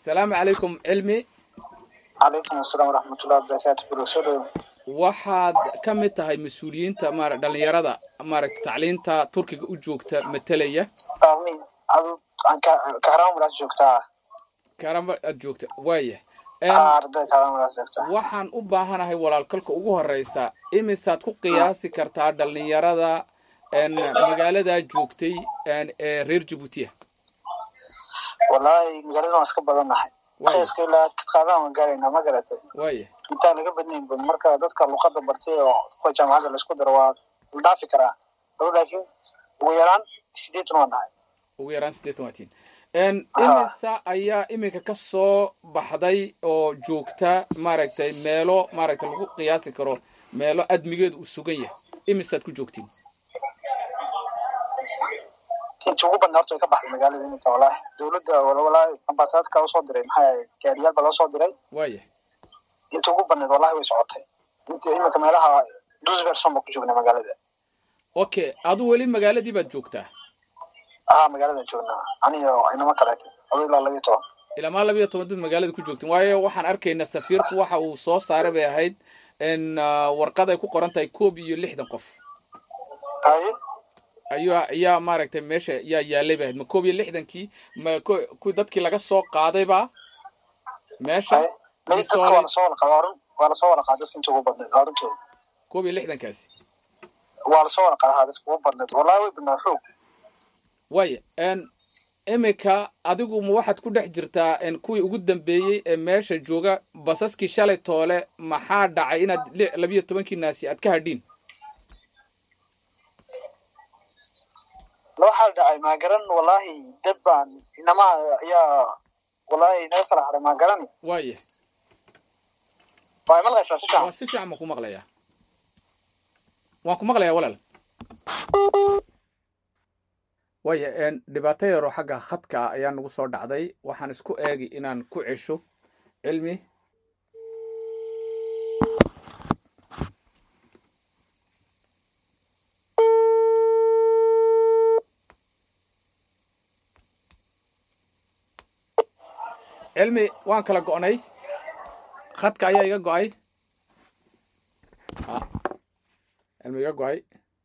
asalaamu calaykum cilmi calaykum asalaam waraxmatullahi wabarakaatu bulshada waxaad ka mid tahay mas-uuliyiinta mara dhalinyarada maaragta tacliinta turkiga u joogta matalaya amin adu kahraamadaas joogtaa karamba aad joogta waaya arday kahraamadaas joogtaa waxaan u baahanahay walaalkalka ugu horeysa imisaad ku qiyaasi kartaa dhalinyarada magaaladaa joogtay ee reer jabuutiya wallaahi magaalada waan iska badannahay qiiska ilaa qaadaan waan gaaraynaa ma garatay waaya intaan laga badnaynba marka dadka luqada bartay oo kuwa jaamacadda laisku daro waa la dhaafi karaa adu laakiin ugu yaraan sideetan waan nahay ugu yaraan siddeetan waatiin imisa ayaa iminka ka soo baxday oo joogta maaragtay meelo maaragtay lagu qiyaasi karo meelo admigeedu uu sugan yahay imisaad ku joogtiin intii ugu badna horta way ka baxday magaalada iminka wallaahi dowladda wallaahi ambaasaadka usoo diray maxaa yahay gaariyaal baa loo soo diray waaya intii ugu badnayd wallahi way socotay inta iminka meelaha dusberson baa ku joognaa magaalada okay adu weli magaaladii baad joogtaa aha magaaladan joognaa aniyo inamo kaleeto ado ilaa labiyo toban ilamaa labiyo toban dad magaalada ku joogtiin waayo waxaan arkaynaa safiirku waxa uu soo saaray bay ahayd in warqad ay ku qoran tahay koob iyo lixdan qof haye ayaa ayaa maaragtay meesha yaa yaalay bay ahayd ma koob iyo lixdankii ma ku dadkii laga soo qaadayba meesha may dadka waa lasoo wada qadaa run waa lasoo wada qaada dadka inta ugu badnayd waa runtooda koob iyo lixdankaasi waa lasoo wada qadaa dadka ugu badnayd wallahi way badnaa xoog waaya iminka adigu ma waxaad ku dhex jirtaa kuwii ugu dambeeyey ee meesha jooga basaskii shalay toole maxaa dhacay inaad labiyo tobankii naasi aad ka hadhiin waxaa dhacay maagaran wallahi dad baan inamaa ayaa wallahi naga kala haray maagarani waaya waa maqlaysaa si fiican waa si fiican baan ku maqlayaa waan ku maqlayaa walaal waaya dhibaato yaroo xagga khadka ah ayaa nagu soo dhacday waxaan isku eegi inaan ku cesho cilmi cilmi waan kala go'nay khadka ayaa iga go'ay cilmi iga go'ay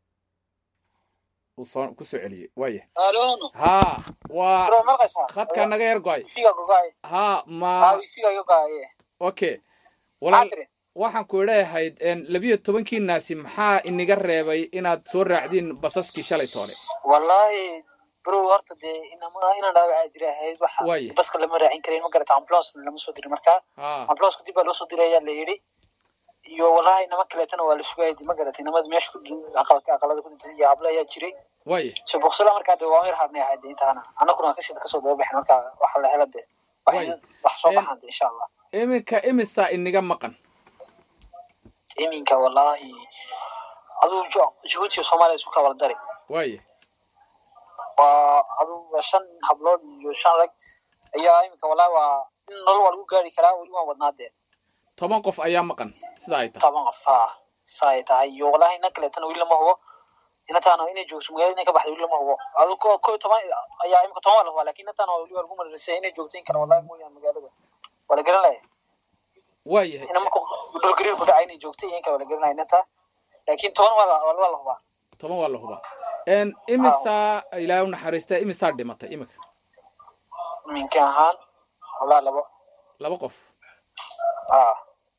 soo kusoo celiyey waaya ha waa khadka naga yar go'ay ha ma okay walaal waxaan ku idhahayd labiyo tobankii naasi maxaa iniga reebay inaad soo raacdiin basaskii shalay toole wallahi bro horta dee inama inaan dhaawacaa jira ahayd waxa baska lama raacin karayn ma garata ambulance lama soo dirin marka ambulance dib baa loo soo diray ayaa la yidhi iyo wallahi inama kaleetana waa la sugayay ma garata inamada meesha ku aqalada ku dhintay iyo hablo ayaa jiray waaya so boqsala markaa dee waan yar hadnay ahayd intaana annaguna kasii kasoo daba baxin marka waxa la hela dee wax soo baxaan dee insha allah iminka imisaa iniga maqan iminka wallahi aduu jabuuti soomaaliya isu kawala dari waaya waa aduga shan hablood iyo shan rag ayaa iminka wallahi waa in nolol waa lagu gaari karaa weli waan wadnaa dee toban qof ayaa maqan sida ay tahay toban qof ha sa ay tahay iyo wallahi ina kaleetana weli lama hubo inataana inay joogto magaalada inay ka baxda weli lama hubo adu ko ko toban ayaa iminka toban waa la hubaa lakin inataana weli waa lagu mararisay inay joogto in kale wallahi mooyaan magaalada waa la garan laya waayahay ina marka dhulgariir ku dhacay inay joogto iyo in kale waa la garanaya inata lakin toban waa la waa la hubaa toban waa la hubaa imisaa ilaahay u naxariista imisaa dhimatay iminka iminka ahaan wallahi labo laba qof ah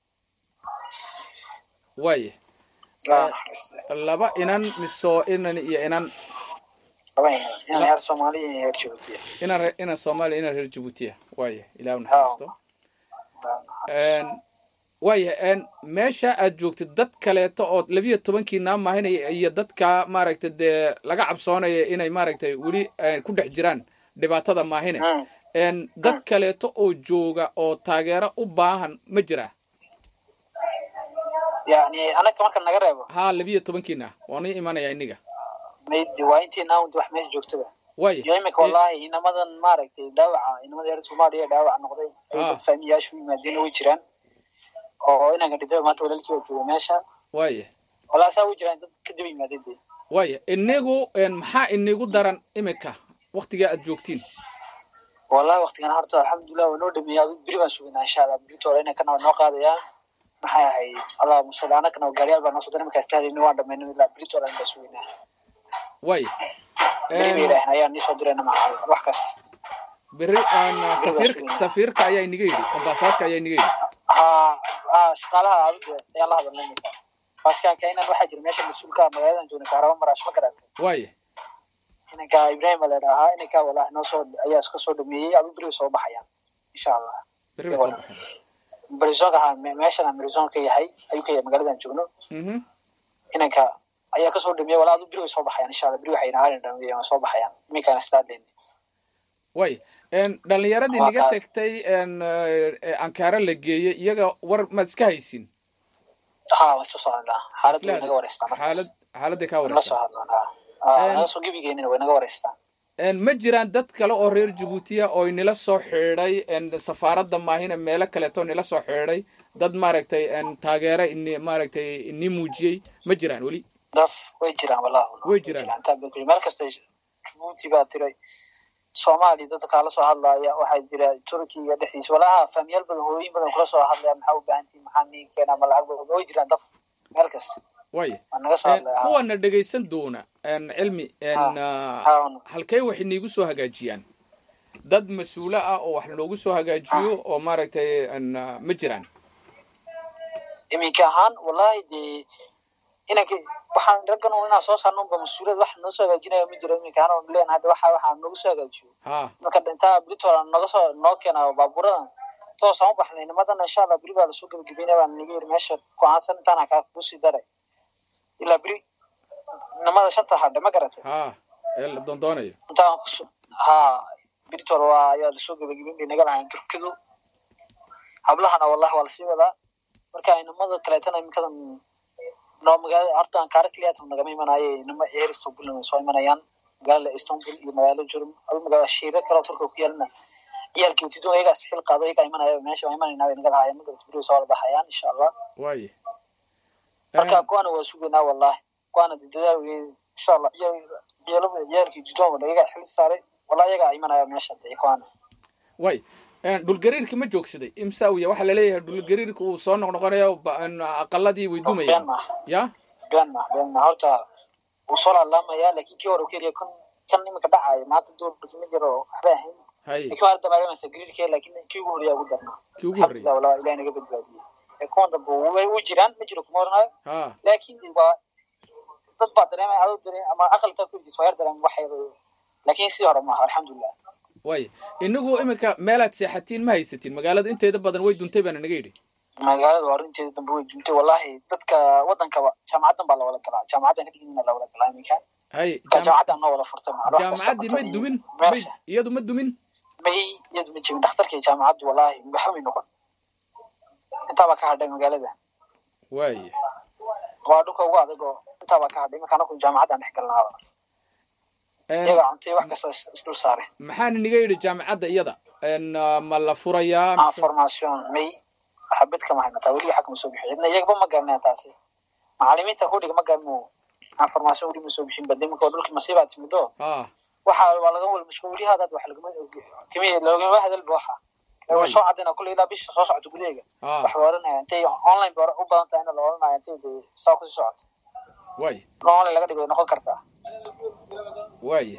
waaya laba inan miso inan iyo inan laba inan inan reer soomaaliya iyo reer jabuutiya inan re inan soomaaliya inan reer jabuutiya waaya ilaahay u naxariisto waaya meesha aad joogtid dad kaleeto oo labiyo tobankii naamahinaya iyo dadka maaragtay dee laga cabsoonaya inay maaragtay weli ku dhex jiraan dhibaatada maahine dad kaleeto oo jooga oo taageero u baahan ma jiraa yani anaga marka naga reebo ha labiyo tobankiina waanu imanaya iniga maydi waa intii naawd wax meesha joogtaba waaya iyo imika wallahi inamadan maaragtay dhaawaca inamada reer soomaaliya dhaawac noqday ay dad fahmiyaashu yimaadeen way jiraan oo inanka dhintay maanta walaalkii waa jooga meesha waaya wallahi saa way jiraan dad kadib yimaadeen dee waaya inigu maxaa inigu daran imika waktigaa aad joogtiin wallahi waktigan horta alxamdulilah waa noo dhameeyay adu beri baan sugaynaa insha allah berito hore inay kana noo qaadayaan maxay ahayd allah musali anagana gaariyaal baa noo soo diray markaa istaadayna waan dhameynay ilaa berito hore baa sugaynaa way beri bay yidhaaheen ayaa nii soo dirayna maxa wax kasta beri safiirka safiirka ayaa inaga yidhi ambaasaadka ayaa inaga yidhi ha ha shaqaalaha adugu ayaan la hadalnay iminka baaskaanka inan waxaa jira meesha mas-uulka magaaladan joogna kaaraba maraash ma garata way inanka ibrahim baa ladhahaa inanka walahi noo soo ayaa iska soo dhameeyey adu beri bay soo baxayaan insha allah beri bay soo baxayaan barizonka ha meeshana marizon ka yahay ayuu ka yahay magaaladan joogno inanka ayaa kasoo dhameeyey walaa adu beri way soo baxayaan insha allah beri waxay naharin dhameeyeen soo baxayaan iminkaan istaadleen way dhalinyaradii niga tegtay ankaara la geeyey iyaga war maad iska haysin ha waa soo socdaa xaalad way naga wareystaan xaalad xaaladday kaa la soo wareystaan hadlaan naga soo gebigeenina way naga wareystaan ma jiraan dad kale oo reer jabuutiya oo nila soo xidhay safaaradda maahina meelo kaleeto nila soo xidhay dad maaragtay taageera ini maaragtay ini muujiyey ma jiraan weli daf way jiraan wallahi way jiraan meel kasta jabuuti baa tiray soomaaliya dadka kala soo hadlaaya waxaa jira turkiga dhexdiisa walaha faamiyaal badan hooyin badan kula soo hadlaya maxaa u baahantiin maxaa niin keena ma lacag badan way jiraan daf meel kasta way waa naga soo hadlaya kuwana dhegaysan doona cilmi halkee waxay niigu soo hagaajiyaan dad mas-uula ah oo wax loogu soo hagaajiyo oo maaragtay ma jiraan iminka ahaan wallahi dee inanka waxaan raggan un inaan soo saarno unba mas-uuliyad wax noo soo hagaajinaya ma jiro iminka ahaan on leen hadda waxa waxaa noogu soo hagaajiyo ha marka dhintaa britola naga soo noo keena baaburadan toosaan u baxnay nimadana insha allah beri baa lasoo gebagabeynaya baa naga yiri meesha go-aansan intaana kaa kusii daray ilaa beri nimada shanta hadhe ma garatay ha ee la doondoonayo intaan kus ha britola waa ayaa lasoo gebagabeyn bay naga lahayn turkidu hablahana wallahi waa lasii wadaa marka nimada kaleetana iminkadan noo magaalada horta ankaara keliyaata nagama imanaaye nima eer istanbulna way soo imanayaan magaalada istanbul iyo magaalo jurum adu magaalada shiira kaloo turka ku yaalna ciyaalkii utidun ayagaas xil qaado ayagaa imanaya meesha waa imanayna way naga lahaayeen magarata beri soo wada baxayaan insha allah way marka kuwana waa sugaynaa wallahi kuwana de dadaal weyn insha allah ciyaalada ciyaalkii utidun wada ayagaa xil saaray wallahi ayagaa imanaya meesha de kuwana way dhulgariirki ma joogsaday imsaawiya waxaa laleeyahay dhulgariirka uu soo noqnoqonayo aqaladii way been dumayaan maaha ya been maaha been maaha horta wuu soo laalaamaya laakiin kii hore keliya kan kan iminka dhacaayo maanta doorka ma jiro waxba ahayn hay laakiin waa dabaalamaysa gariirkee laakiin kii ugu horeeyaa ugu darnaa kii ugu horreeyay alxamdulilah walaa ilahi naga badbaadiyey ee kuwan dambe way u jiraan ma jiro kuma oranayo ha laakiin waa dad baa dareemaya adoo dareem ama aqalka ku jirta waa yar dareem waxay laakiin sidii hore maaha alxamdulilah way inagu iminka meelaad seexatiin ma haysatiin magaalada inteeda badan way duntay baana naga yidhi magaalada waa arrinteeda dambe way duntay wallahi dadka wadankaba jaamacadan baa lawada galaa jaamacadan kadibna lawada galaa iminka hay marka jaamacadan noo wada furtay macluumaad kasta jaamacaddii ma cuntada iyo dumin may meesha iyadu ma dumin may iyadu ma jebin dhakhtarkii jaamacaddu wallahi waxba may noqon intaabaa ka hadhay magaalada way waa dhulka ugu adag oo intaabaa ka hadhay iminka anaku jaamacaddan dhex galnaaba iyaga cuntay wax kasta is- isdul saare maxaana niga yidhi jaamacadda iyada ma la furayaa ah mise formation may xabad kama haynataa weli waxa kama soo bixin cidna iyagaba ma garanaya taasi macalimiinta kudhiga ma garano aan formation weli ma soo bixin bade iminka oo dhulkii masiibaa timido ha waxa waa laga wal mashquuliyahadaad wax lagama kimi loogama hadalba waxa way Way. soo cadina kulle ilaa bisha soo socota gudaheega ha wax la oranaya intay online ba u badan tahay in la oranaya intay dee saa kusii socoto way in online laga dhigo way noqon kartaa way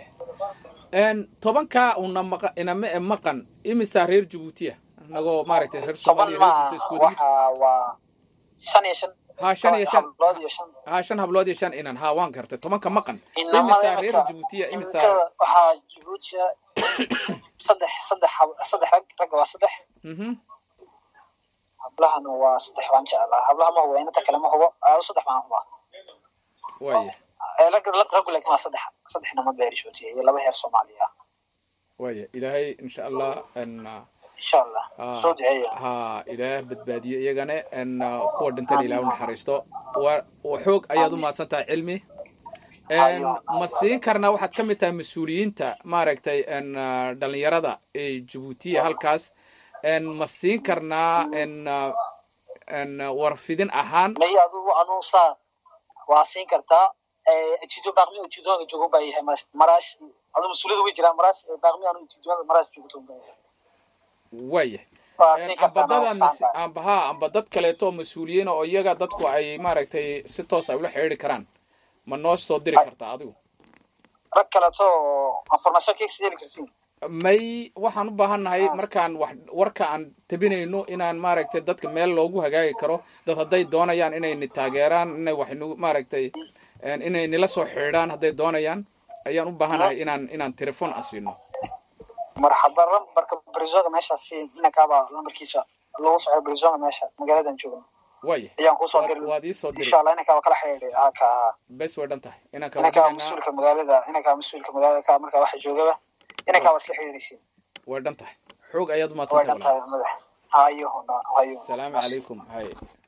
tobankaa una maqa inama e maqan imisaa reer jabuutiya anagoo maaragtay reer toban soomaaliya ma reer jabuuti isku wada waxa waa shan iyo shan ha shan iyo shan hablood iyo shan ha shan hablood iyo shan inan ha waan gartay tobanka maqan inamada imisaa reer iminka jabuutiya imisaa iminkada waxaa jabuutiya saddex saddex hab- saddex rag ragga waa saddex mhm hablahana waa saddex baan jeclaa hablaha ma hubo inanta kale ma hubo aado saddex baan hubaa way Ee, rag rag- raggu laakiin waa saddex saddex nama beer jabuutiya iyo laba heer soomaaliya ah way ilaahay insha allah n insha allah Ah. soo duceeya ha ilaah badbaadiyo iyagana n kuwa dhintan ilaah u naxariisto waa waa xoog ayaad u mahadsan tahay cilmi n ma siin karnaa waxaad ka mid tahay mas-uuliyiinta maaragtay n dhalinyarada ee jabuutiya halkaas n ma siin karnaa n n warfidin ahaan may adugu anuu saa waa siin kartaa jido baaqmi jidooda joogo baa yahay maraash adu mas-uuliyada way jiraan maraash baaqmi anu jidooda maraash joogto baa yahay waya ambadadaas amba ha amba dad kaleeto oo mas-uuliyiina oo iyaga dadku ay maaragtay si toos ay ula xidhiiri karaan ma noo soo diri kartaa adigu rag kaleeto information kaysi heli kartiin may waxaan u baahannahay markaan wax warka aan tabinayno inaan maaragtay dadka meel loogu hagaagi karo dad hadday doonayaan inayni taageeraan inay wax nu maaragtay inay nila soo xidhiidhaan hadday doonayaan ayaan u baahannahay inaan inaan telefon asiino marxaba lambarka brizonga meeshaasi inankaaba lambarkiisa lagu soco brizonga meesha magaaladan joogno waya ayaan kusoo diri waad iisoo diri insha allah inankaaba kala xidhiidhay haka bes way dhan tahay inanka inankaa mas-uulka magaalada inankaa mas-uulka magaalada ka markaa waxa joogaba inankaa waa isla xidhiidhaysiin way dhan tahay xoog ayaad way dhan umaadsantahay tahay madax hayo hayo asalaamu calaykum hay